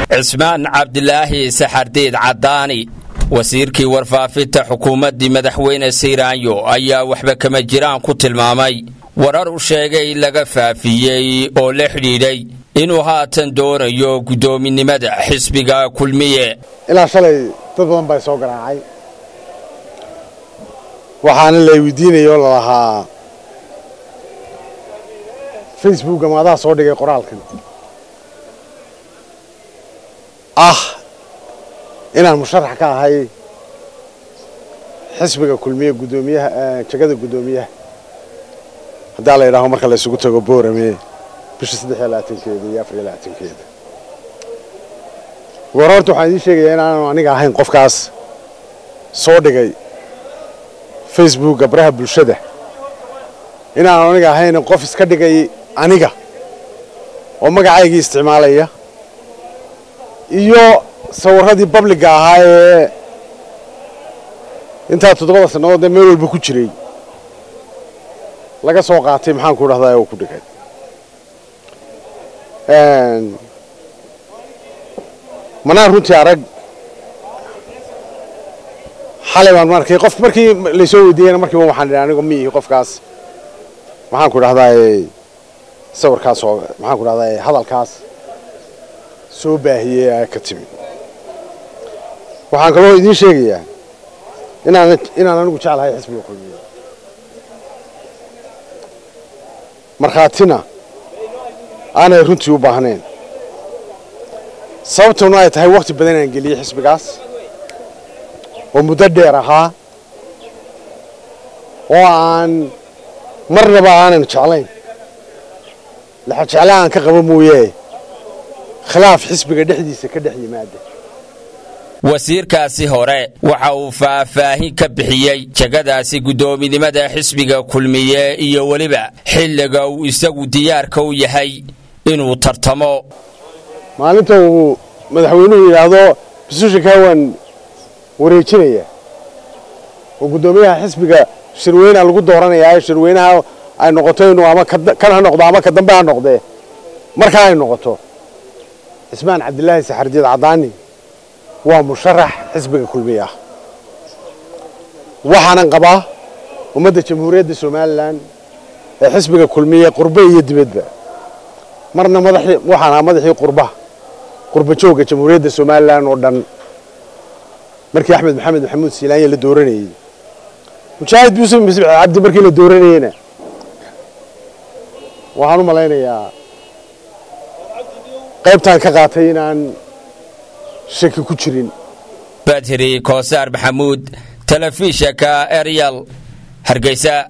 cismaan cabdilaahi saxardiid caddaani wasiirkii warfaafinta xukuumaddii madaxweyne sayraanyo ayaa waxba kama jiraan ku tilmaamay warar u sheegay laga faafiyey oo la xidhiidhay inuu haatan doonayo guddoominimada xisbiga kulmiye ilaa shalay dad badan baa soo garaacay waxaana la weydiinaya oo lalahaa facebooka maadaa soo dhigay qoraalkan ah inaan musharax ka ahay xisbiga kulmiye guddoomiyaha jegada guddoomiyaha haddaa la yidhaaho marka la isugu tago boorame bisha saddex iyo labaatankeeda iyo afar iyo labaatankeeda war horta waxaan idiin sheegayaa inaanu aniga ahayn qofkaas soo dhigay facebooka baraha bulshada inaanu aniga ahayn qof iska dhigay aniga oo magacaygii isticmaalaya iyo sawirradii babliga ahaa ee intaa toddobada sannadood ee meel walba ku jiray laga soo qaatay maxaan ku dhahdaa oo ku dhigay manaan runtii arag xalay baan arkay qof markii laysoo weydiiyeyna markiiba waxaan idhi anigo miihi qofkaas maxaan ku dhahdaa sawirkaas oo maxaan ku dhahdaa hadalkaas soo baahiyey ee ka timi waxaan kaloo idiin sheegayaa inaan inaan anigu jeclahay xisbiga kulmiye markhaatina aanay runtii u baahnayn sababtuna ay tahay wakhti badan aan geliyey xisbigaas oo muddo dheer ahaa oo aan marnaba aanan jeclayn laxa jecla aan ka qabo mooye khilaaf xisbiga dhexdiisa ka dhex yimaada wasiirkaasi hore waxa uu faahfaahin ka bixiyey jegadaasi guddoominimada xisbiga kulmiye iyo weliba xilliga uu isagu diyaarka u yahay inuu tartamo maalinta uu madaxweynuhu yidhaahdo basuushinkaa waan wareejinaya oo guddoomiyaha xisbiga shirweyna lagu dooranayaa shirweynaha ay noqoto inuu ama kan ha noqdo ama ka dambe ha noqdee markaa ay noqoto cismaan cabdilaahi saxardiid caddaani waa musharax xisbiga kulmiye ah waxaanan qabaa ummadda jamhuuriyadda somalilan ee xisbiga kulmiye qurbe iyo dibadba marna madaxii waxaan ahaa madaxii qurbaha qurba joogga jamhuuriyadda somalilan oo dhan markii axmed maxamed maxamuud siilaanya la dooranayey mujaahid yuusuf misbix cabdi markii la dooranayeyna waxaan u malaynayaa qaybtaan ka qaatay inaan shaki ku jirin badri koosaar maxamuud telefishanka eryal hargeysa